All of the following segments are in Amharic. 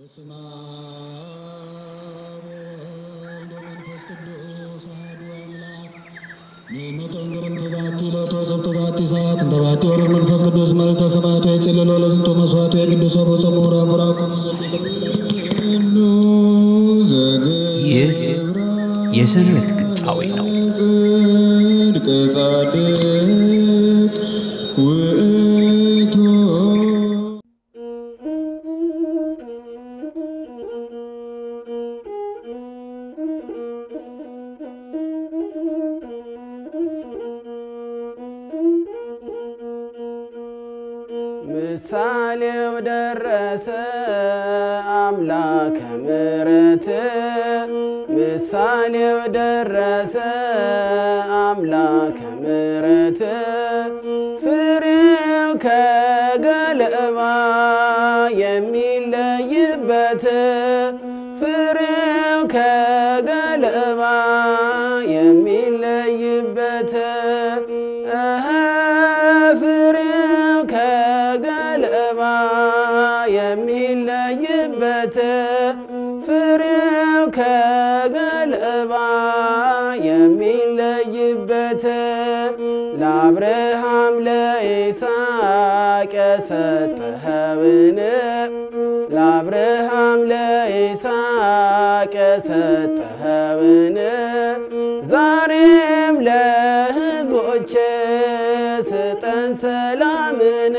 በስመ አብ ወወልድ ወመንፈስ ቅዱስ አሐዱ አምላክ ንሕነተን ግርምተ ዛቲ ሎቶ ሰብተ ዛቲ ሰዓት እንተ ባቲ ወልድ መንፈስ ቅዱስ መልዕልተ ሰማያት ወይጽልሎ ለዝንቶ መስዋዕት ወየቅዱስ ወበጾሙ ምዕራፍ ራቁ ይህ የሰንበት ግጣዊ ነው። ጽድቅ ጻድቅ ውእቱ ምሳሌው ደረሰ አምላከ ምሕረት ምሳሌው ደረሰ አምላከ ምሕረት ፍሬው ከገለባ የሚለይበት ፍሬው ከገለባ የሚለይበት እኸ ፍሬው ከገለባ የሚለይበት ፍሬው ከገለባ የሚለይበት ለአብርሃም ለይስሐቅ የሰጠኸውን ለአብርሃም ለይስሐቅ የሰጠኸውን ዛሬም ለሕዝቦች ስጠን ሰላምን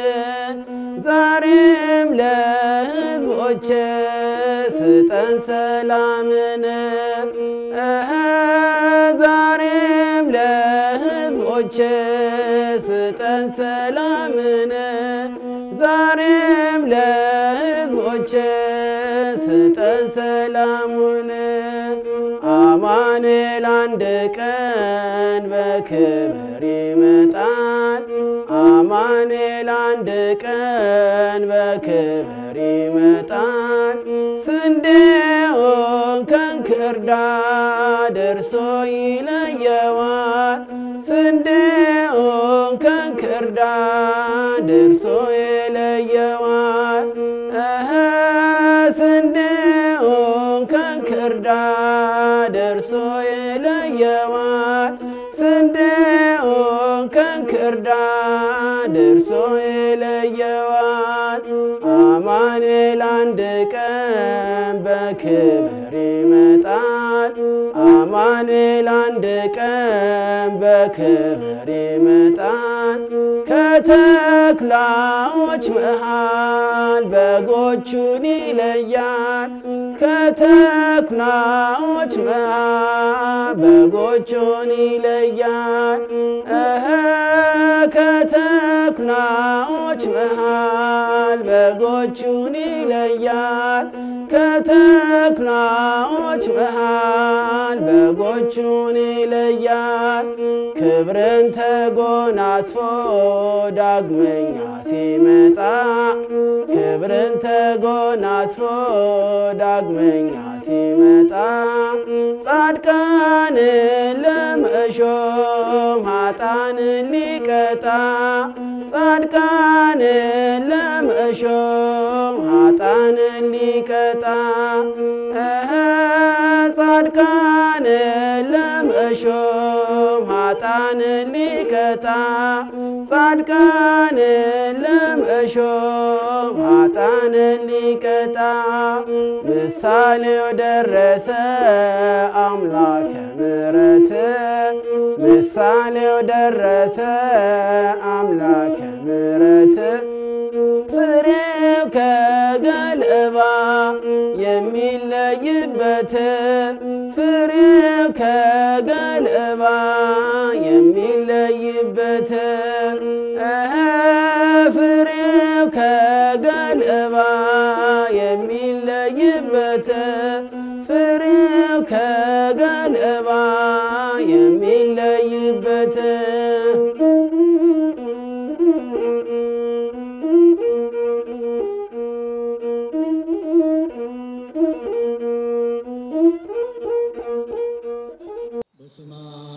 ዛሬም ለሕዝቦች ስጠን ሰላምን እኸ ዛሬም ለሕዝቦች ስጠን ሰላምን ዛሬም ለሕዝቦች ስጠን ሰላሙን አማኑኤል አንድ ቀን በክብር ይመጣል። አማኑኤል አንድ ቀን በክብር ይመጣል። ስንዴውን ከእንክርዳድ እርሶ ይለየዋል። ስንዴውን ከእንክርዳድ እርሶ ይለየዋል። እኸ ስንዴውን ከእንክርዳድ እርሶ ይለየዋል። ስንዴውን ከእንክርዳድ እርሶ ይለየዋል። አማኑኤል አንድ ቀን በክብር ይመጣል። አማኑኤል አንድ ቀን በክብር ይመጣል። ከተኩላዎች መሃል በጎቹን ይለያል። ከተኩላዎች መሃል በጎቹን ይለያል። እኸ ከተኩላዎች መሃል በጎቹን ይለያል። ከተኩላዎች መሃል በጎቹን ይለያል። ክብርን ተጎናጽፎ ዳግመኛ ሲመጣ ክብርን ተጎናጽፎ ዳግመኛ ሲመጣ ጻድቃንን ለመሾም ኃጣንን ሊቀጣ ጻድቃንን ለመሾም ኃጣንን ሊቀጣ እኸ ጻድቃንን ለመሾም ኃጣንን ሊቀጣ ጻድቃንን ለመሾም ኃጣንን ሊቀጣ ምሳሌው ደረሰ አምላከ ምሕረት ምሳሌው ደረሰ አምላከ ምሕረት ፍሬው ከገለባ የሚለይበት ፍሬው ከገለባ የሚለይበት እኸ ፍሬው ከገለባ የሚለይበት ፍሬው ከገለባ የሚለይበት በስመ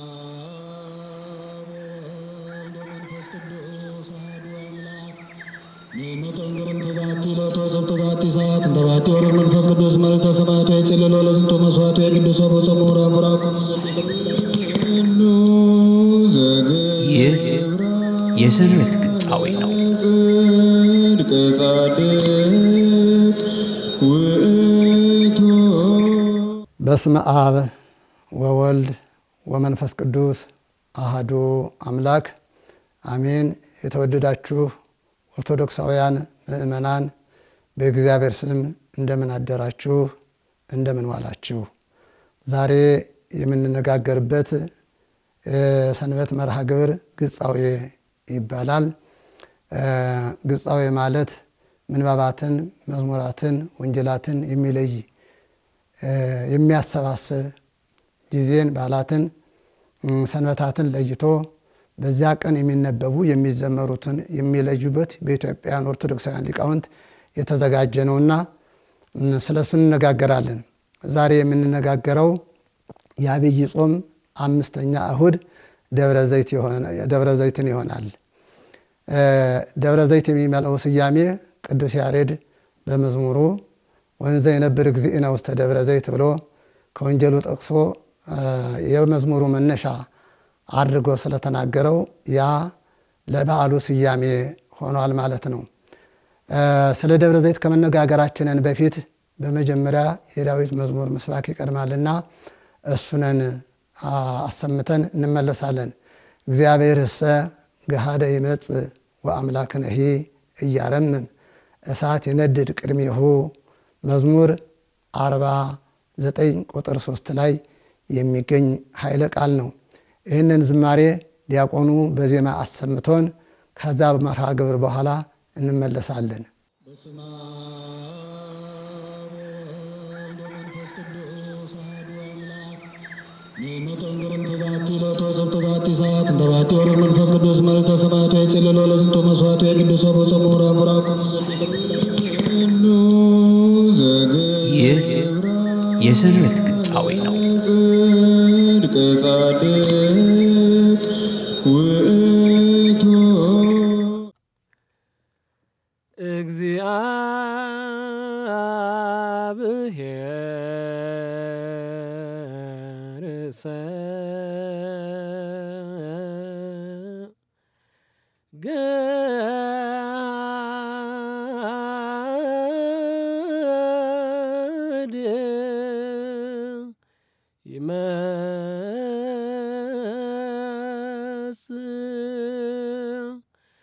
አብ ወወልድ ወመንፈስ ቅዱስ አሐዱ አምላክ ንሕነተን ግርምተ ዛቲ ሎቶ ሰብተ ዛቲ ሰዓት እንደ ባቲ ወረድ መንፈስ ቅዱስ መልዕልተ ሰማያቱ የጽልሎ ለዝንቶ መስዋዕቱ የቅዱስ ወቦጾሙ ምዕራፍ ቡራኩ ይህ የሰንበት ግጣዊ ነው። ጽድቅ ጻድቅ ውእቱ በስመ አብ ወወልድ ወመንፈስ ቅዱስ አህዱ አምላክ አሜን። የተወደዳችሁ ኦርቶዶክሳውያን ምእመናን በእግዚአብሔር ስም እንደምን አደራችሁ? እንደምን ዋላችሁ? ዛሬ የምንነጋገርበት የሰንበት መርሃ ግብር ግጻዌ ይባላል። ግጻዌ ማለት ምንባባትን፣ መዝሙራትን፣ ወንጌላትን የሚለይ የሚያሰባስብ ጊዜን፣ በዓላትን፣ ሰንበታትን ለይቶ በዚያ ቀን የሚነበቡ የሚዘመሩትን የሚለዩበት በኢትዮጵያውያን ኦርቶዶክሳውያን ሊቃውንት የተዘጋጀ ነውና ስለ እሱ እንነጋገራለን። ዛሬ የምንነጋገረው የአብይ ጾም አምስተኛ እሁድ ደብረ ዘይትን ይሆናል። ደብረ ዘይት የሚመለው ስያሜ ቅዱስ ያሬድ በመዝሙሩ ወንዘ የነብር እግዚእነ ውስተ ደብረ ዘይት ብሎ ከወንጌሉ ጠቅሶ የመዝሙሩ መነሻ አድርጎ ስለተናገረው ያ ለበዓሉ ስያሜ ሆኗል ማለት ነው። ስለ ደብረ ዘይት ከመነጋገራችንን በፊት በመጀመሪያ የዳዊት መዝሙር ምስባክ ይቀድማልና እሱነን አሰምተን እንመለሳለን። እግዚአብሔር እሰ ገሃደ ይመጽእ ወአምላክነሂ እያረምም እሳት የነድድ ቅድሜሁ መዝሙር አርባ ዘጠኝ ቁጥር ሶስት ላይ የሚገኝ ኃይለ ቃል ነው። ይህንን ዝማሬ ዲያቆኑ በዜማ አሰምቶን ከዛ መርሃ ግብር በኋላ እንመለሳለን። በስመ አብ ወወልድ ወመንፈስ ቅዱስ አሐዱ አምላክ ሚመጠንግርም ተዛቲ ሎቶ ሰብተ ዛቲ ሰዓት እንደ ባቲ ወረድ መንፈስ ቅዱስ መልዕልተ ሰማያቱ የጽልሎ ለዝንቶ መስዋዕቱ የቅዱስ ወቦጾሙ ምዕራፍ ቡራኩ ይህ የሰንበት ግጣዊ ነው። ጽድቅ ጻድቅ ውእቱ እግዚአብሔር ሰ ገሃድ ይመስል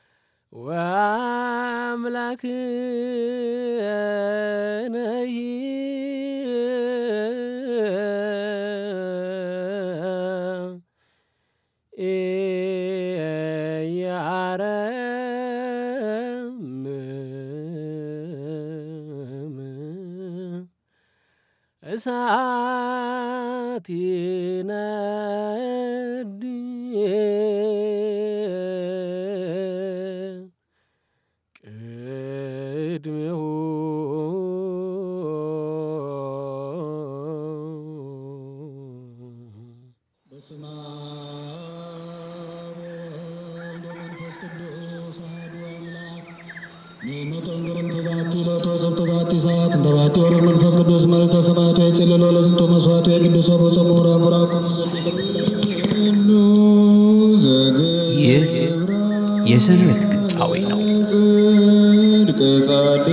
ወአምላክነሂ ኢያረምም እሳት ይነድ ቅድሜሁ በስመ አብ ወወልድ ወመንፈስ ቅዱስ አሐዱ አምላክ ሚመጠንግርም ተዛቲ ሎቶ ሰብተ ዛቲ ሰዓት እንደ ባቲ ወረድ መንፈስ ቅዱስ መልዕልተ ሰማያቱ የጽልሎ ለዝንቶ መስዋዕቱ የቅዱስ ወቦጾሙ ምዕራፍ ቡራኩ ይህ የሰንበት ግጣዊ ነው። ጽድቅ ጻድቅ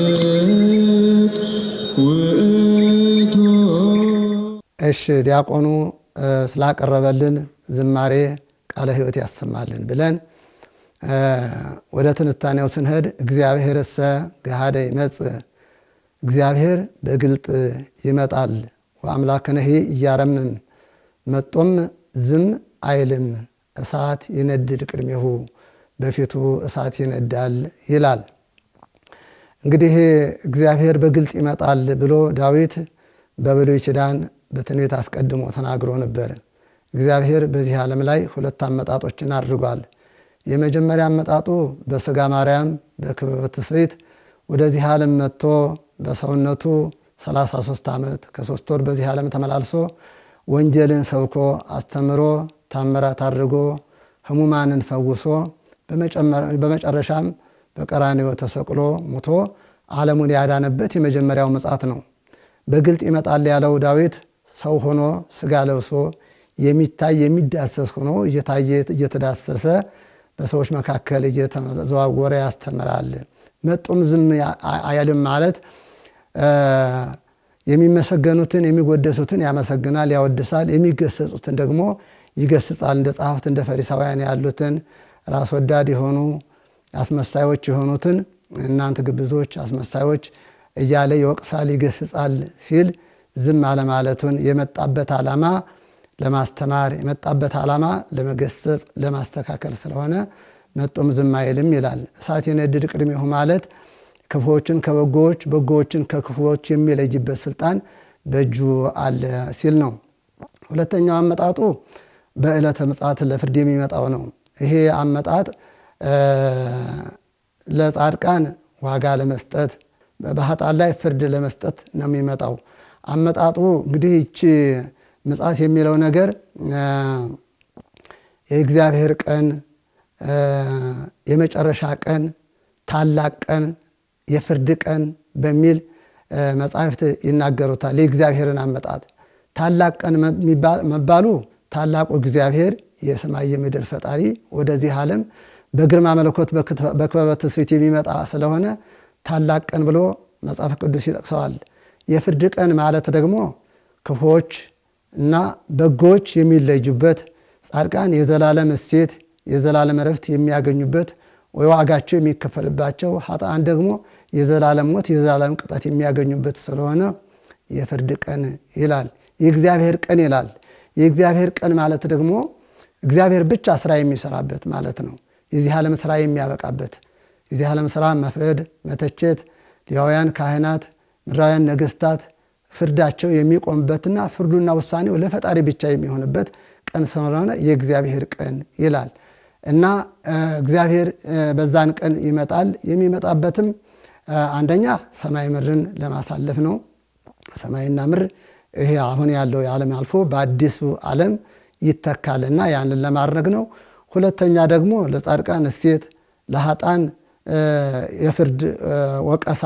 ውእቱ እሺ ዲያቆኑ ስላቀረበልን ዝማሬ ቃለ ሕይወት ያሰማልን ብለን ወደ ትንታኔው ስንሄድ እግዚአብሔር እሰ ገሃደ ይመጽእ እግዚአብሔር በግልጥ ይመጣል ወአምላክነሂ እያረምም መጦም ዝም አይልም እሳት ይነድድ ቅድሜሁ በፊቱ እሳት ይነዳል ይላል። እንግዲህ እግዚአብሔር በግልጥ ይመጣል ብሎ ዳዊት በብሉይ ኪዳን በትንቢት አስቀድሞ ተናግሮ ነበር። እግዚአብሔር በዚህ ዓለም ላይ ሁለት አመጣጦችን አድርጓል። የመጀመሪያ አመጣጡ በስጋ ማርያም በክበበ ትስብእት ወደዚህ ዓለም መጥቶ በሰውነቱ 33 ዓመት ከሶስት ወር በዚህ ዓለም ተመላልሶ ወንጌልን ሰብኮ አስተምሮ ታምራት አድርጎ ህሙማንን ፈውሶ በመጨረሻም በቀራንዮ ተሰቅሎ ሙቶ ዓለሙን ያዳነበት የመጀመሪያው ምጽአት ነው። በግልጥ ይመጣል ያለው ዳዊት ሰው ሆኖ ስጋ ለብሶ የሚታይ የሚዳሰስ ሆኖ እየታየ እየተዳሰሰ በሰዎች መካከል እየተዘዋወረ ያስተምራል። መጡም ዝም አይልም ማለት የሚመሰገኑትን የሚጎደሱትን ያመሰግናል፣ ያወድሳል። የሚገሰጹትን ደግሞ ይገስጻል። እንደ ጸሐፍት እንደ ፈሪሳውያን ያሉትን ራስ ወዳድ የሆኑ አስመሳዮች የሆኑትን እናንተ ግብዞች አስመሳዮች እያለ ይወቅሳል፣ ይገስጻል ሲል ዝም አለማለቱን የመጣበት ዓላማ ለማስተማር የመጣበት ዓላማ ለመገሰጽ ለማስተካከል ስለሆነ መጡም ዝም አይልም ይላል። እሳት የነድድ ቅድሜሁ ማለት ክፉዎችን ከበጎዎች በጎዎችን ከክፉዎች የሚለይበት ስልጣን በእጁ አለ ሲል ነው። ሁለተኛው አመጣጡ በዕለተ ምጽአት ለፍርድ የሚመጣው ነው። ይሄ አመጣጥ ለጻድቃን ዋጋ ለመስጠት በኃጥአን ላይ ፍርድ ለመስጠት ነው የሚመጣው። አመጣጡ እንግዲህ ይቺ ምጽአት የሚለው ነገር የእግዚአብሔር ቀን፣ የመጨረሻ ቀን፣ ታላቅ ቀን፣ የፍርድ ቀን በሚል መጻሕፍት ይናገሩታል። የእግዚአብሔርን አመጣጥ ታላቅ ቀን መባሉ ታላቁ እግዚአብሔር የሰማይ የምድር ፈጣሪ ወደዚህ ዓለም በግርማ መለኮት በክበበ ትስብእት የሚመጣ ስለሆነ ታላቅ ቀን ብሎ መጽሐፍ ቅዱስ ይጠቅሰዋል። የፍርድ ቀን ማለት ደግሞ ክፉዎች እና በጎዎች የሚለዩበት፣ ጻድቃን የዘላለም እሴት የዘላለም እረፍት የሚያገኙበት ወይ ዋጋቸው የሚከፈልባቸው፣ ኃጥአን ደግሞ የዘላለም ሞት የዘላለም ቅጣት የሚያገኙበት ስለሆነ የፍርድ ቀን ይላል። የእግዚአብሔር ቀን ይላል። የእግዚአብሔር ቀን ማለት ደግሞ እግዚአብሔር ብቻ ስራ የሚሰራበት ማለት ነው። የዚህ ዓለም ስራ የሚያበቃበት የዚህ ዓለም ስራ መፍረድ፣ መተቸት፣ ሌዋውያን ካህናት፣ ምድራውያን ነገስታት ፍርዳቸው የሚቆምበትና ፍርዱና ውሳኔው ለፈጣሪ ብቻ የሚሆንበት ቀን ስለሆነ የእግዚአብሔር ቀን ይላል እና እግዚአብሔር በዛን ቀን ይመጣል። የሚመጣበትም አንደኛ ሰማይ ምድርን ለማሳለፍ ነው። ሰማይና ምድር ይሄ አሁን ያለው የዓለም አልፎ በአዲሱ ዓለም ይተካልና ያንን ለማድረግ ነው። ሁለተኛ ደግሞ ለጻድቃን እሴት፣ ለኃጥአን የፍርድ ወቀሳ፣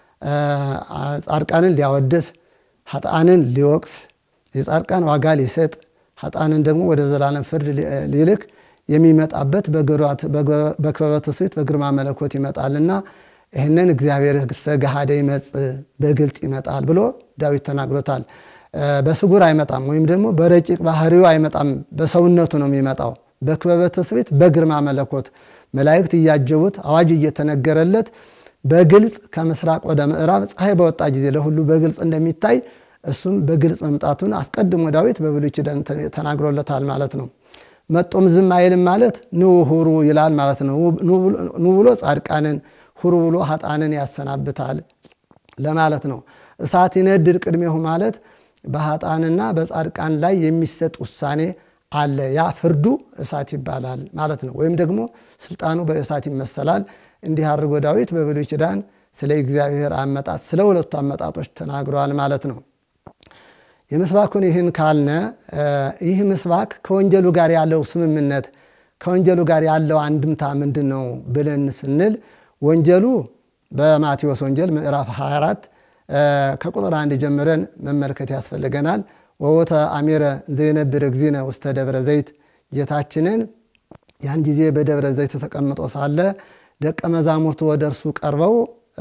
ጻድቃንን ሊያወድስ ኃጥአንን ሊወቅስ የጻድቃን ዋጋ ሊሰጥ ኃጥአንን ደግሞ ወደ ዘላለም ፍርድ ሊልክ የሚመጣበት በክበበ ትስብእት በግርማ መለኮት ይመጣልና ይህንን እግዚአብሔር ገሃደ ይመጽእ በግልጥ ይመጣል ብሎ ዳዊት ተናግሮታል። በስጉር አይመጣም፣ ወይም ደግሞ በረቂቅ ባህሪው አይመጣም። በሰውነቱ ነው የሚመጣው። በክበበ ትስብእት በግርማ መለኮት መላእክት እያጀቡት አዋጅ እየተነገረለት በግልጽ ከምስራቅ ወደ ምዕራብ ፀሐይ በወጣ ጊዜ ለሁሉ በግልጽ እንደሚታይ እሱም በግልጽ መምጣቱን አስቀድሞ ዳዊት በብሉይ ኪዳን ተናግሮለታል ማለት ነው። መጦም ዝም አይልም ማለት ኑ ሁሩ ይላል ማለት ነው። ኑ ብሎ ጻድቃንን ሁሩ ብሎ ኃጥአንን ያሰናብታል ለማለት ነው። እሳት ይነድድ ቅድሜሁ ማለት በኃጥአንና በጻድቃን ላይ የሚሰጥ ውሳኔ አለ። ያ ፍርዱ እሳት ይባላል ማለት ነው። ወይም ደግሞ ስልጣኑ በእሳት ይመሰላል። እንዲህ አድርጎ ዳዊት በብሉይ ኪዳን ስለ እግዚአብሔር አመጣጥ ስለ ሁለቱ አመጣጦች ተናግረዋል ማለት ነው። የምስባኩን ይህን ካልነ ይህ ምስባክ ከወንጀሉ ጋር ያለው ስምምነት ከወንጀሉ ጋር ያለው አንድምታ ምንድን ነው ብለን ስንል ወንጀሉ በማቴዎስ ወንጌል ምዕራፍ 24 ከቁጥር አንድ ጀምረን መመልከት ያስፈልገናል። ወወተ አሜረ ዘይነብር እግዚእነ ውስተ ደብረ ዘይት ጌታችንን ያን ጊዜ በደብረ ዘይት ተቀምጦ ሳለ ደቀ መዛሙርቱ ወደ እርሱ ቀርበው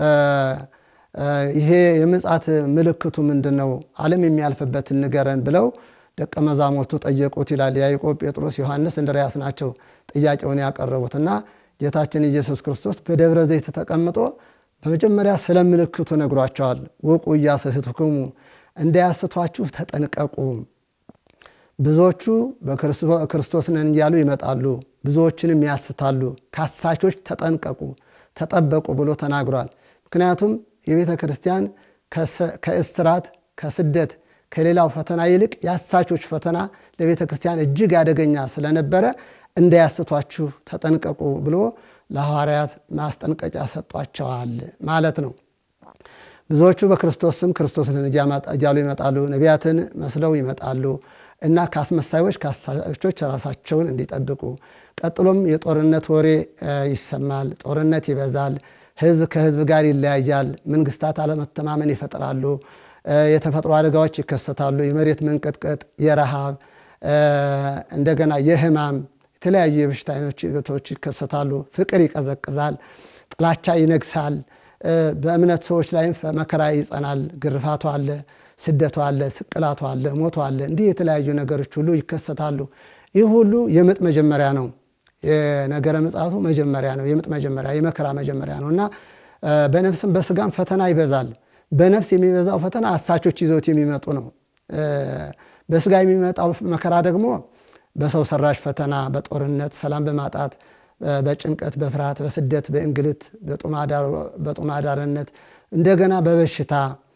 ይሄ የምጽአት ምልክቱ ምንድን ነው? ዓለም የሚያልፍበትን ንገረን ብለው ደቀ መዛሙርቱ ጠየቁት ይላል። ያዕቆብ፣ ጴጥሮስ፣ ዮሐንስ፣ እንድርያስ ናቸው ጥያቄውን ያቀረቡት እና ጌታችን ኢየሱስ ክርስቶስ በደብረ ዘይት ተቀምጦ በመጀመሪያ ስለ ምልክቱ ነግሯቸዋል። ውቁ ኢያስሕቱክሙ እንዳያስቷችሁ ተጠንቀቁ። ብዙዎቹ በክርስቶስ ነን እያሉ ይመጣሉ፣ ብዙዎችንም ያስታሉ። ከአሳቾች ተጠንቀቁ፣ ተጠበቁ ብሎ ተናግሯል። ምክንያቱም የቤተ ክርስቲያን ከእስራት ከስደት ከሌላው ፈተና ይልቅ የአሳቾች ፈተና ለቤተ ክርስቲያን እጅግ አደገኛ ስለነበረ እንዳያስቷችሁ ተጠንቀቁ ብሎ ለሐዋርያት ማስጠንቀቂያ ሰጧቸዋል ማለት ነው። ብዙዎቹ በክርስቶስ ስም ክርስቶስን እያሉ ይመጣሉ፣ ነቢያትን መስለው ይመጣሉ እና ከአስመሳዮች ከአሳቾች ራሳቸውን እንዲጠብቁ። ቀጥሎም የጦርነት ወሬ ይሰማል፣ ጦርነት ይበዛል፣ ህዝብ ከህዝብ ጋር ይለያያል። መንግስታት አለመተማመን ይፈጥራሉ። የተፈጥሮ አደጋዎች ይከሰታሉ። የመሬት መንቀጥቀጥ፣ የረሃብ እንደገና የህማም የተለያዩ የበሽታ አይነቶች ይከሰታሉ። ፍቅር ይቀዘቅዛል። ጥላቻ ይነግሳል። በእምነት ሰዎች ላይም መከራ ይጸናል። ግርፋቱ አለ፣ ስደቱ አለ፣ ስቅላቱ አለ፣ ሞቱ አለ። እንዲህ የተለያዩ ነገሮች ሁሉ ይከሰታሉ። ይህ ሁሉ የምጥ መጀመሪያ ነው። የነገረ ምጽአቱ መጀመሪያ ነው። የምጥ መጀመሪያ፣ የመከራ መጀመሪያ ነው እና በነፍስም በስጋም ፈተና ይበዛል። በነፍስ የሚበዛው ፈተና አሳቾች ይዘውት የሚመጡ ነው። በስጋ የሚመጣው መከራ ደግሞ በሰው ሰራሽ ፈተና፣ በጦርነት፣ ሰላም በማጣት፣ በጭንቀት፣ በፍርሃት፣ በስደት፣ በእንግልት፣ በጡም አዳርነት እንደገና በበሽታ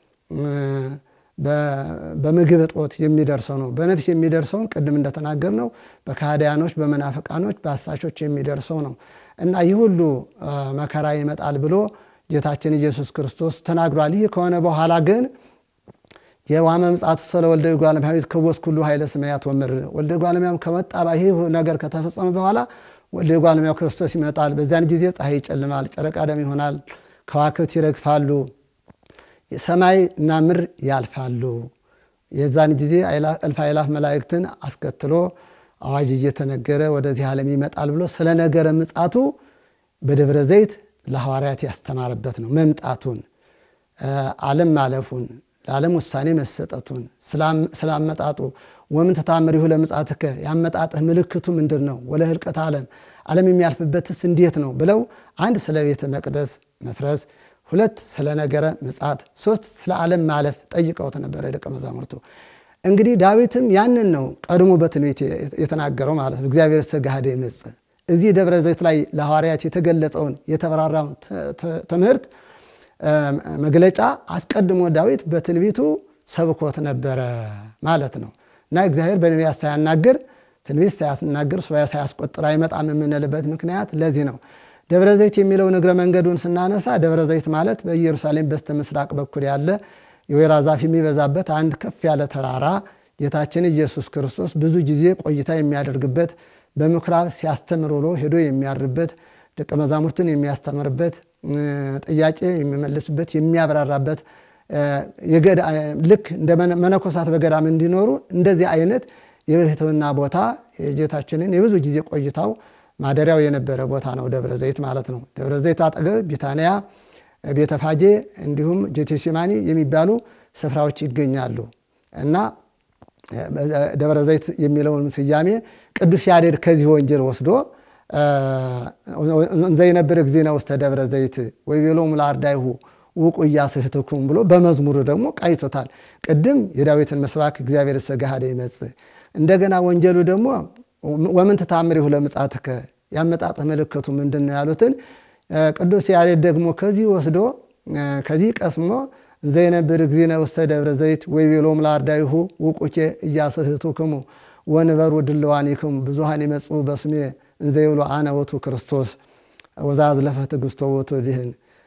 በምግብ እጦት የሚደርሰው ነው። በነፍስ የሚደርሰውን ቅድም እንደተናገር ነው በካህዲያኖች፣ በመናፍቃኖች፣ በአሳቾች የሚደርሰው ነው እና ይህ ሁሉ መከራ ይመጣል ብሎ ጌታችን ኢየሱስ ክርስቶስ ተናግሯል። ይህ ከሆነ በኋላ ግን የዋመ ምጽአቱ ስለ ወልደ እጓለ እመሕያው ይትከወስ ኩሉ ኃይለ ሰማያት ወምድር ወልደ እጓለ እመሕያው ከመጣ ይህ ነገር ከተፈጸመ በኋላ ወልደ እጓለ እመሕያው ክርስቶስ ይመጣል። በዚያን ጊዜ ፀሐይ ይጨልማል፣ ጨረቃ ደም ይሆናል፣ ከዋክብት ይረግፋሉ፣ ሰማይ እና ምድር ያልፋሉ። የዛን ጊዜ እልፍ አእላፍ መላእክትን አስከትሎ አዋጅ እየተነገረ ወደዚህ ዓለም ይመጣል ብሎ ስለ ነገረ ምጽአቱ በደብረ ዘይት ለሐዋርያት ያስተማረበት ነው። መምጣቱን፣ ዓለም ማለፉን፣ ለዓለም ውሳኔ መሰጠቱን ስላመጣጡ ወምን ተታምሪሁ ለምጽአትከ ያመጣጥህ ምልክቱ ምንድን ነው? ወለ ህልቀት ዓለም ዓለም የሚያልፍበትስ እንዴት ነው ብለው አንድ ስለ ቤተ መቅደስ መፍረስ፣ ሁለት ስለ ነገረ ምጽአት፣ ሶስት ስለ ዓለም ማለፍ ጠይቀውት ነበረ ደቀ መዛሙርቱ። እንግዲህ ዳዊትም ያንን ነው ቀድሞ በትንቢት የተናገረው ማለት ነው። እግዚአብሔር ሰጋሃደ ይመጽእ እዚህ ደብረ ዘይት ላይ ለሐዋርያት የተገለጸውን የተበራራውን ትምህርት መግለጫ አስቀድሞ ዳዊት በትንቢቱ ሰብኮት ነበረ ማለት ነው እና እግዚአብሔር በነቢያት ሳያናግር ትንቢት ሳያስናግር ሱባኤ ሳያስቆጥር አይመጣም የምንልበት ምክንያት ለዚህ ነው። ደብረ ዘይት የሚለውን እግረ መንገዱን ስናነሳ ደብረ ዘይት ማለት በኢየሩሳሌም በስተ ምስራቅ በኩል ያለ የወይራ ዛፍ የሚበዛበት አንድ ከፍ ያለ ተራራ ጌታችን ኢየሱስ ክርስቶስ ብዙ ጊዜ ቆይታ የሚያደርግበት በምኩራብ ሲያስተምር ውሎ ሄዶ የሚያርበት ደቀ መዛሙርቱን የሚያስተምርበት ጥያቄ የሚመልስበት የሚያብራራበት ልክ እንደ መነኮሳት በገዳም እንዲኖሩ እንደዚህ አይነት የብሕትውና ቦታ የጌታችንን የብዙ ጊዜ ቆይታው ማደሪያው የነበረ ቦታ ነው ደብረ ዘይት ማለት ነው። ደብረ ዘይት አጠገብ ቢታንያ፣ ቤተፋጌ እንዲሁም ጌቴሴማኒ የሚባሉ ስፍራዎች ይገኛሉ እና ደብረ ዘይት የሚለውን ስያሜ ቅዱስ ያሬድ ከዚህ ወንጌል ወስዶ እንዘይነብር እግዚእነ ውስተ ደብረ ዘይት ወይቤሎሙ ለአርዳኢሁ ውቁ ኢያስሕትኩም ብሎ በመዝሙሩ ደግሞ ቃይቶታል። ቅድም የዳዊትን መስባክ እግዚአብሔር ሰጋሃደ ይመጽእ እንደገና ወንጌሉ ደግሞ ወምን ተታምሪሁ ለምጽአትከ ያመጣጥህ ምልክቱ ምንድን ነው ያሉትን ቅዱስ ያሬድ ደግሞ ከዚህ ወስዶ ከዚህ ቀስሞ እንዘይነብር እግዚእነ ውስተ ደብረ ዘይት ወይቤሎሙ ለአርዳኢሁ ውቁኬ ኢያስሕትክሙ ወንበሩ ድልዋኒክሙ ብዙሃን ይመጽኡ በስሜ እንዘይብሎ አነ ውእቱ ክርስቶስ ወዘአዝለፈ ትዕግሥቶ ውእቱ ድኅን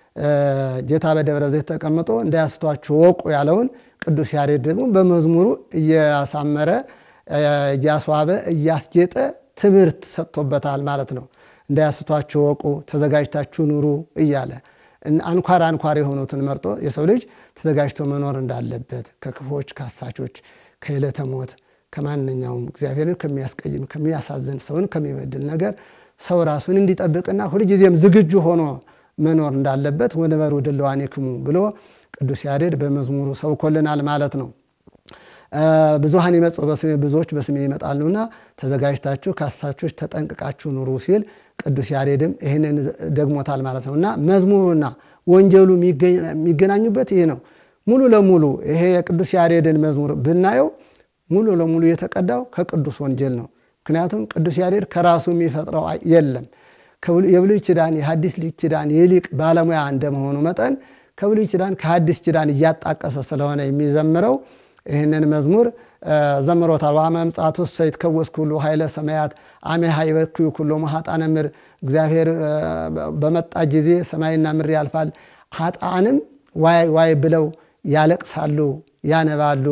ጌታ በደብረ ዘይት ተቀምጦ እንዳያስቷችሁ ወቁ ያለውን ቅዱስ ያሬድ ደግሞ በመዝሙሩ እያሳመረ እያስዋበ እያስጌጠ ትምህርት ሰጥቶበታል ማለት ነው። እንዳያስቷችሁ ወቁ፣ ተዘጋጅታችሁ ኑሩ እያለ አንኳር አንኳር የሆኑትን መርጦ የሰው ልጅ ተዘጋጅቶ መኖር እንዳለበት ከክፉዎች፣ ከአሳቾች፣ ከዕለተ ሞት ከማንኛውም እግዚአብሔርን ከሚያስቀይም ከሚያሳዝን ሰውን ከሚበድል ነገር ሰው ራሱን እንዲጠብቅና ሁልጊዜም ዝግጁ ሆኖ መኖር እንዳለበት ወንበሩ ድልዋኒክሙ ብሎ ቅዱስ ያሬድ በመዝሙሩ ሰብኮልናል ማለት ነው። ብዙሃን ይመጽኡ በስሜ ብዙዎች በስሜ ይመጣሉና ተዘጋጅታችሁ ከአሳቾች ተጠንቅቃችሁ ኑሩ ሲል ቅዱስ ያሬድም ይህንን ደግሞታል ማለት ነው እና መዝሙሩና ወንጌሉ የሚገናኙበት ይህ ነው። ሙሉ ለሙሉ ይሄ የቅዱስ ያሬድን መዝሙር ብናየው ሙሉ ለሙሉ የተቀዳው ከቅዱስ ወንጌል ነው። ምክንያቱም ቅዱስ ያሬድ ከራሱ የሚፈጥረው የለም። የብሉይ ኪዳን የሐዲስ ኪዳን የሊቅ ባለሙያ እንደመሆኑ መጠን ከብሉይ ኪዳን ከሐዲስ ኪዳን እያጣቀሰ ስለሆነ የሚዘምረው ይህንን መዝሙር ዘምሮታል። ዋመ ምጽአቱ ይትከወስ ኩሉ ኃይለ ሰማያት አሜሃ ይበክዩ ኩሎ ኃጣነ ምድር። እግዚአብሔር በመጣ ጊዜ ሰማይና ምድር ያልፋል፣ ኃጣንም ዋይ ዋይ ብለው ያለቅሳሉ፣ ያነባሉ።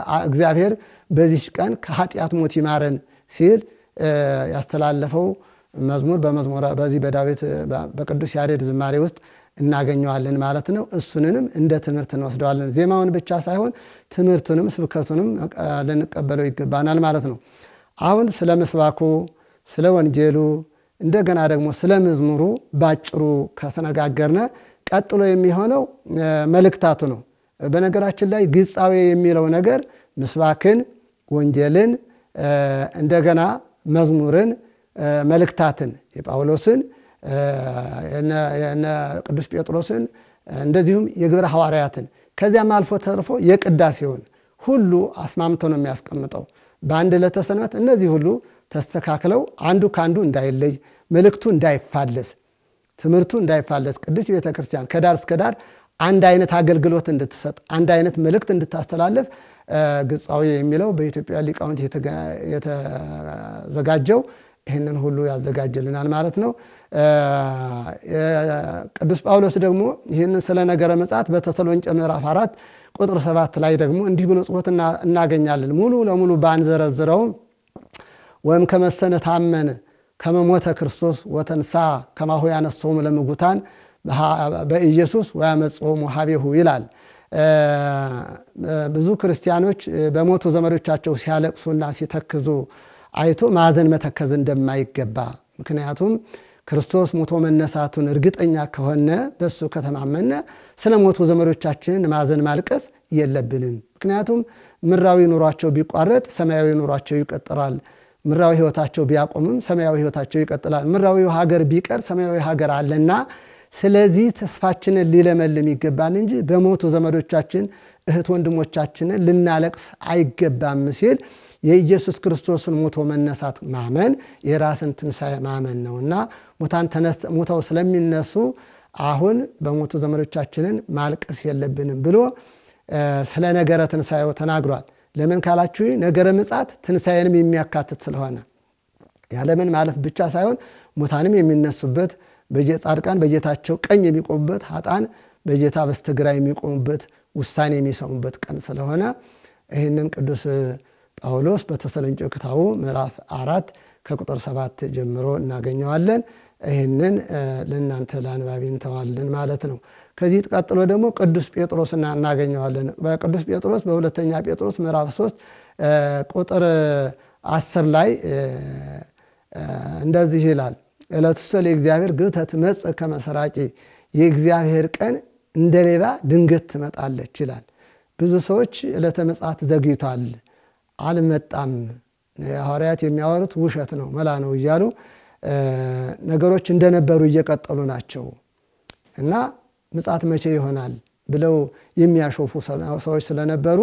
እግዚአብሔር በዚች ቀን ከኃጢአት ሞት ይማረን ሲል ያስተላለፈው መዝሙር በመዝሙረ በዚህ በዳዊት በቅዱስ ያሬድ ዝማሬ ውስጥ እናገኘዋለን ማለት ነው። እሱንንም እንደ ትምህርት እንወስደዋለን። ዜማውን ብቻ ሳይሆን ትምህርቱንም ስብከቱንም ልንቀበለው ይገባናል ማለት ነው። አሁን ስለ ምስባኩ፣ ስለ ወንጌሉ እንደገና ደግሞ ስለ መዝሙሩ ባጭሩ ከተነጋገርነ ቀጥሎ የሚሆነው መልእክታቱ ነው። በነገራችን ላይ ግጻዌ የሚለው ነገር ምስባክን፣ ወንጌልን፣ እንደገና መዝሙርን፣ መልእክታትን የጳውሎስን የነ ቅዱስ ጴጥሮስን እንደዚሁም የግብረ ሐዋርያትን ከዚያም አልፎ ተርፎ የቅዳሴውን ሁሉ አስማምቶ ነው የሚያስቀምጠው። በአንድ ዕለተ ሰንበት እነዚህ ሁሉ ተስተካክለው አንዱ ከአንዱ እንዳይለይ፣ መልእክቱ እንዳይፋለስ፣ ትምህርቱ እንዳይፋለስ ቅድስት ቤተ ክርስቲያን ከዳር እስከ ዳር አንድ አይነት አገልግሎት እንድትሰጥ፣ አንድ አይነት መልእክት እንድታስተላልፍ ግጻዌ የሚለው በኢትዮጵያ ሊቃውንት የተዘጋጀው ይህንን ሁሉ ያዘጋጅልናል ማለት ነው። ቅዱስ ጳውሎስ ደግሞ ይህንን ስለ ነገረ ምጽአት በተሰሎንቄ ምዕራፍ አራት ቁጥር ሰባት ላይ ደግሞ እንዲህ ብሎ ጽፎት እናገኛለን። ሙሉ ለሙሉ ባንዘረዝረውም ወይም ከመሰነ ታመን ከመሞተ ክርስቶስ ወተንሳ ከማሁ ያነሶሙ ለምጉታን በኢየሱስ ወያመጽኦሙ ሀቤሁ ይላል። ብዙ ክርስቲያኖች በሞቱ ዘመዶቻቸው ሲያለቅሱና ሲተክዙ አይቶ ማዘን መተከዝ እንደማይገባ ምክንያቱም ክርስቶስ ሞቶ መነሳቱን እርግጠኛ ከሆነ በእሱ ከተማመነ ስለ ሞቱ ዘመዶቻችንን ማዘን ማልቀስ የለብንም። ምክንያቱም ምድራዊ ኑሯቸው ቢቋረጥ ሰማያዊ ኑሯቸው ይቀጥላል። ምድራዊ ሕይወታቸው ቢያቆምም ሰማያዊ ሕይወታቸው ይቀጥላል። ምድራዊ ሀገር ቢቀር ሰማያዊ ሀገር አለና ስለዚህ ተስፋችንን ሊለመልም ይገባል እንጂ በሞቱ ዘመዶቻችን እህት ወንድሞቻችንን ልናለቅስ አይገባም ሲል የኢየሱስ ክርስቶስን ሞቶ መነሳት ማመን የራስን ትንሣኤ ማመን ነውና ሙታን ሞተው ስለሚነሱ አሁን በሞቱ ዘመዶቻችንን ማልቀስ የለብንም ብሎ ስለ ነገረ ትንሣኤው ተናግሯል። ለምን ካላችሁ ነገረ ምጽአት ትንሣኤንም የሚያካትት ስለሆነ ያለምን ማለፍ ብቻ ሳይሆን ሙታንም የሚነሱበት ጻድቃን በጌታቸው ቀኝ የሚቆሙበት ኃጣን በጌታ በስተግራ የሚቆሙበት ውሳኔ የሚሰሙበት ቀን ስለሆነ ይህንን ቅዱስ ጳውሎስ በተሰሎንቄ ክታቡ ምዕራፍ አራት ከቁጥር ሰባት ጀምሮ እናገኘዋለን። ይህንን ለእናንተ ለአንባቢ እንተዋለን ማለት ነው። ከዚህ ቀጥሎ ደግሞ ቅዱስ ጴጥሮስ እናገኘዋለን። በቅዱስ ጴጥሮስ በሁለተኛ ጴጥሮስ ምዕራፍ ሶስት ቁጥር አስር ላይ እንደዚህ ይላል ዕለቱሰ ለእግዚአብሔር ግብተ ትመጽእ ከመ ሰራቂ የእግዚአብሔር ቀን እንደ ሌባ ድንገት ትመጣለች ይላል። ብዙ ሰዎች ዕለተ ምጽአት ዘግይቷል፣ አልመጣም፣ ሐዋርያት የሚያወሩት ውሸት ነው፣ መላ ነው እያሉ ነገሮች እንደነበሩ እየቀጠሉ ናቸው እና ምጽአት መቼ ይሆናል ብለው የሚያሾፉ ሰዎች ስለነበሩ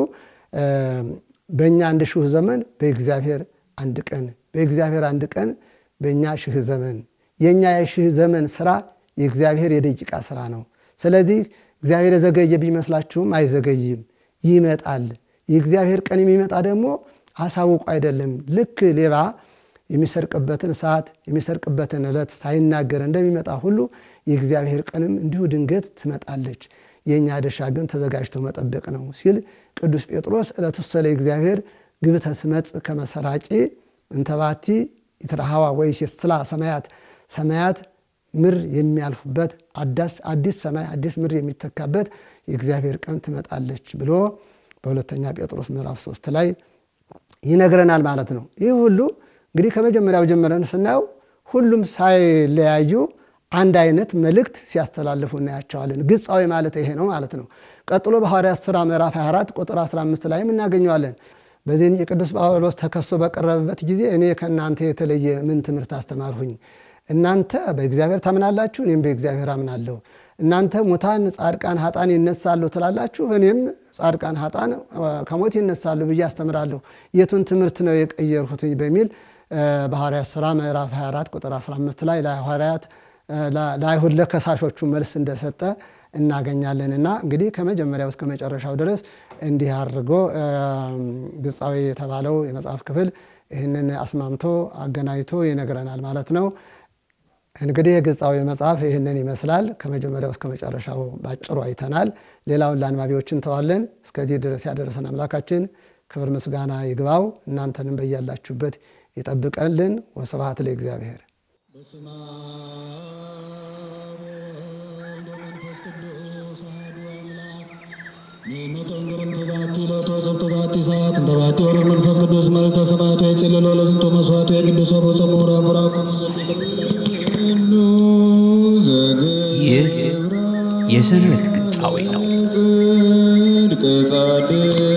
በእኛ አንድ ሺህ ዘመን በእግዚአብሔር አንድ ቀን በእግዚአብሔር አንድ ቀን በእኛ ሺህ ዘመን የእኛ የሺህ ዘመን ስራ የእግዚአብሔር የደቂቃ ስራ ነው። ስለዚህ እግዚአብሔር የዘገየ ቢመስላችሁም አይዘገይም፣ ይመጣል። የእግዚአብሔር ቀን የሚመጣ ደግሞ አሳውቁ አይደለም። ልክ ሌባ የሚሰርቅበትን ሰዓት የሚሰርቅበትን ዕለት ሳይናገር እንደሚመጣ ሁሉ የእግዚአብሔር ቀንም እንዲሁ ድንገት ትመጣለች። የእኛ ድርሻ ግን ተዘጋጅቶ መጠበቅ ነው ሲል ቅዱስ ጴጥሮስ ዕለቱሰ ለእግዚአብሔር ግብተ ትመጽእ ከመ ሰራቂ እንተባቲ ይትረሃዋ ወይሴስላ ሰማያት ሰማያት ምድር የሚያልፉበት አዲስ ሰማይ አዲስ ምድር የሚተካበት የእግዚአብሔር ቀን ትመጣለች ብሎ በሁለተኛ ጴጥሮስ ምዕራፍ ሶስት ላይ ይነግረናል ማለት ነው። ይህ ሁሉ እንግዲህ ከመጀመሪያው ጀምረን ስናየው ሁሉም ሳይለያዩ አንድ አይነት መልእክት ሲያስተላልፉ እናያቸዋለን። ግጻዊ ማለት ይሄ ነው ማለት ነው። ቀጥሎ በሐዋርያት ሥራ ምዕራፍ 24 ቁጥር 15 ላይም እናገኘዋለን። በዚህ የቅዱስ ጳውሎስ ተከሶ በቀረበበት ጊዜ እኔ ከእናንተ የተለየ ምን ትምህርት አስተማርሁኝ? እናንተ በእግዚአብሔር ታምናላችሁ፣ እኔም በእግዚአብሔር አምናለሁ። እናንተ ሙታን፣ ጻድቃን፣ ሀጣን ይነሳሉ ትላላችሁ፣ እኔም ጻድቃን፣ ሀጣን ከሞት ይነሳሉ ብዬ አስተምራለሁ። የቱን ትምህርት ነው የቀየርሁትኝ? በሚል በሐዋርያት ሥራ ምዕራፍ 24 ቁጥር 15 ላይ ለሐዋርያት ለአይሁድ ለከሳሾቹ መልስ እንደሰጠ እናገኛለንና እንግዲህ ከመጀመሪያው እስከ መጨረሻው ድረስ እንዲህ አድርጎ ግጻዊ የተባለው የመጽሐፍ ክፍል ይህንን አስማምቶ አገናኝቶ ይነግረናል ማለት ነው። እንግዲህ የግጻዊ መጽሐፍ ይህንን ይመስላል። ከመጀመሪያው እስከ መጨረሻው ባጭሩ አይተናል። ሌላውን ለአንባቢዎች እንተዋለን። እስከዚህ ድረስ ያደረሰን አምላካችን ክብር ምስጋና ይግባው። እናንተንም በያላችሁበት ይጠብቀልን። ወስብሐት ለእግዚአብሔር። በስመ አብ ወወልድ ወመንፈስ ቅዱስ አሐዱ አምላክ ንዕመቶን ግርምተ ዛቲ ሎቶ ሰብተ ዛቲ ሰዓት እንተ ባቲ ወርድ መንፈስ ቅዱስ መልዕልተ ሰማያት ወይጽልሎ ለዝንቶ መስዋዕት ወየቅድሶ ቦጾሙ ምዕራፍ ቡራኩ ይህ የሰንበት ግጣዊ ነው። ጽድቅ ጻድቅ